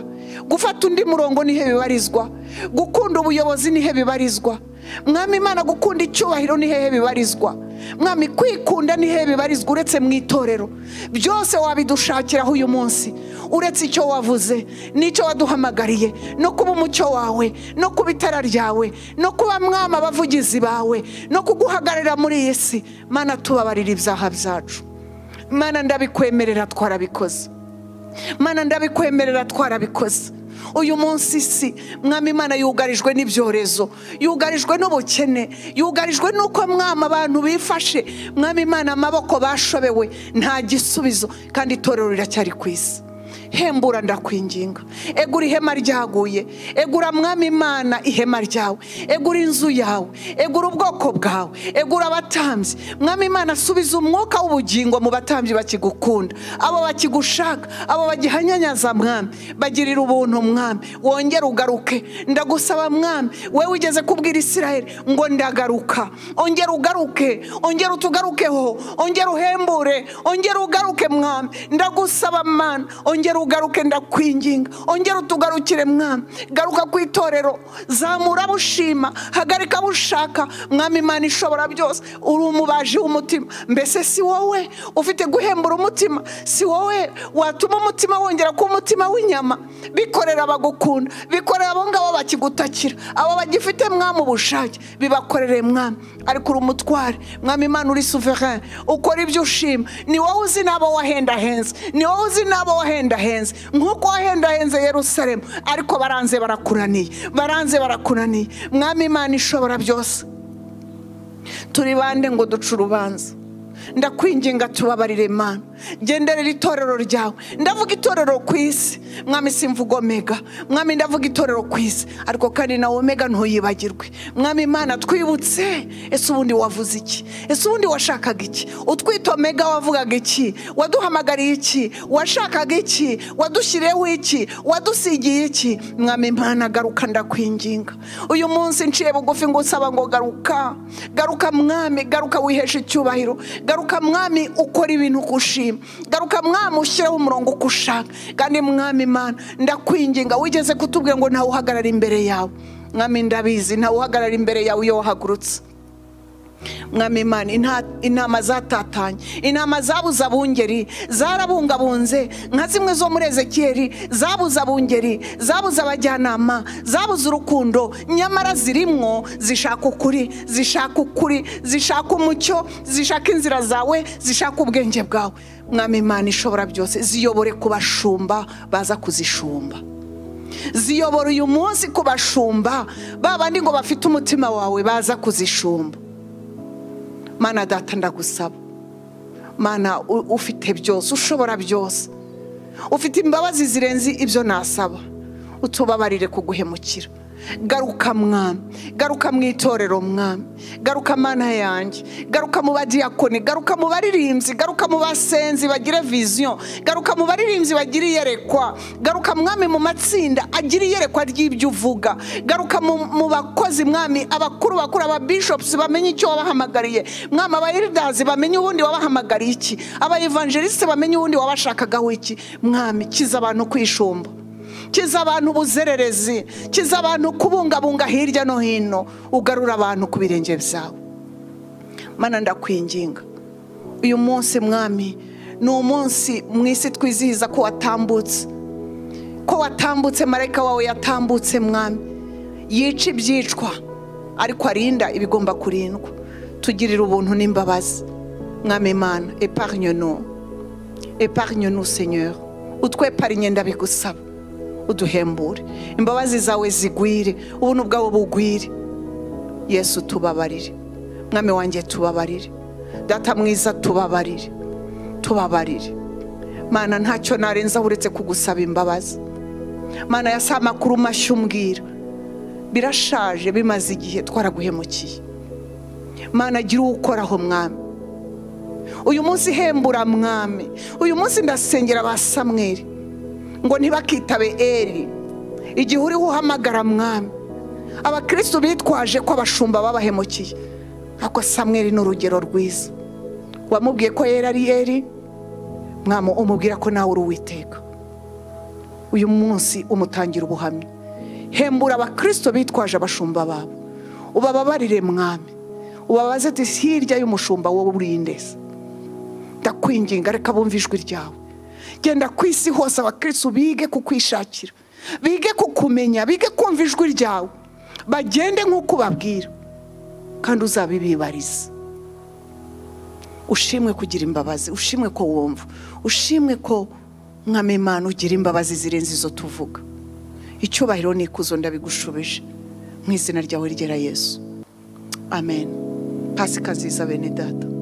gufata undi murongo nihe bibarizwa gukunda ubuyobozi nihe bibarizwa mwami imana gukunda icyubahiro ni hehe bibarizwa mwami kwikunda ni hehe bibarizwa uretse mu itorero byose wabidushakiraho uyu munsi uretse icyo wavuze n'icyo waduhamagariye no kuba umucyo wawe no kuba itara ryawe no kuba mwama abavugizi bawe no kuguhagararira muri iyi si mana tubabarira ibyaha byacu mana ndabikwemerera twarabikoze mana ndabikwemerera twarabikoze uyu munsi si mwami imana yugarijwe n'ibyorezo yugarijwe n'ubukene yugarijwe n'uko mwama abantu bifashe mwami imana amaboko bashobewe nta gisubizo kandi itorero riracyari ku isi hembura ndakwinginga egura ihema ryaguye egura mwami imana ihema ryawe egura inzu yawe egura ubwoko bwawe egura abatambyi mwami imana subiza umwuka w'ubugingo mu batambyi bakigukunda abo bakigushaka abo bagihanyanyaza mwami bagirira ubuntu mwami wongere ugaruke ndagusaba mwami wowe wigeze kubwira isiraheli ngo ndagaruka ongera ugaruke ongera utugarukeho ongera uhembure ongera ugaruke mwami ndagusaba mana ongera ugaruke ndakwinginga ongera utugarukire mwami garuka ku itorero zamura bushima hagarika bushaka mwami imana ishobora byose uri umubaji w'umutima mbese si wowe ufite guhembura umutima si wowe watuma umutima wongera kuba umutima w'inyama bikorera abagukunda bikorera abo ngabo bakigutakira abo bagifite mwami ubushake bibakorere mwami ariko uri umutware mwami imana uri souverain ukora ibyo ushima ni wowe uzi n'abo wahendahenze ni wowe uzi n'abo wahendahenze nk'uko wahendahenze yerusalemu ariko baranze barakunaniye baranze barakunaniye mwami imana ishobora byose turi bande ngo duce urubanza ndakwinginga tubabarire imana genderera itorero ryawe ndavuga itorero ku isi mwami simvuga omega mwami ndavuga itorero ku isi ariko kandi nawe omega ntuyibagirwe mwami imana twibutse ese ubundi wavuze iki ese ubundi washakaga iki utwite omega wavugaga iki waduhamagariye iki washakaga iki wadushyiriyeho iki wadusigiye iki mwami imana garuka ndakwinginga uyu munsi nciye bugufi ngusaba ngo garuka garuka mwami garuka wiheshe icyubahiro garuka mwami ukora ibintu ukushima garuka mwami ushyireho umurongo uko ushaka kandi mwami imana ndakwinginga wigeze kutubwira ngo ntawe uhagarara imbere yawe mwami ndabizi ntawe uhagarara imbere yawe iyo wahagurutse mwami imana inta- intama zatatanye intama zabuze abungeri zarabungabunze nka zimwe zo muri ezekiyeli zabuze abungeri zabuze abajyanama zabuze urukundo nyamara zirimwo zishaka ukuri zishaka ukuri zishaka umucyo zishaka inzira zawe zishaka ubwenge bwawe mwami imana ishobora byose ziyobore ku bashumba baza kuzishumba ziyobora uyu munsi ku bashumba ba bandi ngo bafite umutima wawe baza kuzishumba mana data ndagusaba mana u- ufite byose ushobora byose ufite imbabazi zirenze ibyo nasaba utubabarire kuguhemukira garuka mwami garuka mu itorero mwami garuka mana yanjye garuka mu badiyakoni garuka mu baririmbyi garuka mu basenzi bagire viziyo garuka mu baririmbyi bagire iyerekwa garuka mwami mu matsinda agire iyerekwa ry'ibyo uvuga garuka mu mu bakozi mwami abakuru bakuru ababishopusi bamenye icyo wabahamagariye mwami abayeridazi bamenye ubundi wabahamagariye iki abayivanjelisite bamenye ubundi wabashakagaho iki mwami kiza abantu kwishumba kiza abantu ubuzererezi kiza abantu kubungabunga hirya no hino ugarura abantu ku birenge byawe mana ndakwinginga uyu munsi mwami ni umunsi mu isi twizihiza ko watambutse ko watambutse marayika wawe yatambutse mwami yica ibyicwa ariko arinda ibigomba kurindwa tugirira ubuntu n'imbabazi mwami mana epargne nous epargne nous seigneur utweparine ndabigusaba uduhembure imbabazi zawe zigwire ubuntu bwawe bugwire yesu tubabarire mwami wanjye tubabarire data mwiza tubabarire tubabarire mana ntacyo narenza uretse kugusaba imbabazi mana ya saa makuru mashya umbwira birashaje bimaze igihe twaraguhemukiye mana gira uwukoraho mwami uyu munsi hembura mwami uyu munsi ndasengera ba samweri ngo ntibakitabe eri igihe uriho uhamagara mwami abakristo bitwaje ko abashumba babahemukiye ariko samweri ni urugero rwiza wamubwiye ko yera ari eri mwami umubwira ko nawe uri uwiteka uyu munsi umutangira ubuhamya hembura abakristo bitwaje abashumba babo ubababarire mwami ubabaze ati hirya y'umushumba wowe urindeze ndakwinginga reka bumve ijwi ryawe genda ku isi hose abakristo bige kukwishakira bige kukumenya bige kumva ijwi ryawe bagende nk'uko ubabwira kandi uzabibibarize ushimwe kugira imbabazi ushimwe ko wumva ushimwe ko mwami imana ugira imbabazi zirenze izo tuvuga icyubahiro n'ikuzo ndabigushubije mu izina ryawe ryera yesu amen pasika nziza bene data